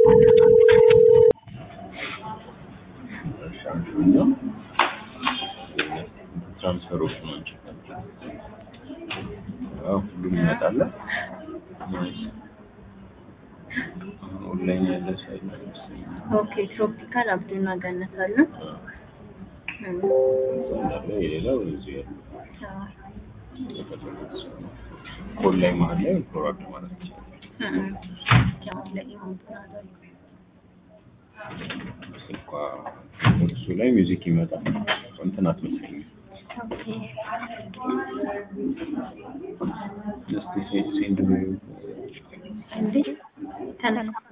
እሺ አንደኛው ትራንስፈሮች ናቸው። አዎ ሁሉም ይመጣል። ናይስ ኦንላይን ያለ ሳይት ነው መሰለኝ። ኦኬ ትሮፒካል አብዱና ገነት አለ። አዎ እም፣ እዛ እንዳለ የሌላው እዚህ ያለ አዎ። የፈለጉት ሰው ነው። ኦንላይን መሀል ላይ ፎርዋርድ ማለት ይቻላል። እም፣ ያው ላይ አብዱና አለ። ስልኳ እሱ ላይ ሚውዚክ ይመጣል። እንትን አትመስለኝም። ኦኬ እስቲ ሴንድ እንዴ ተነሳ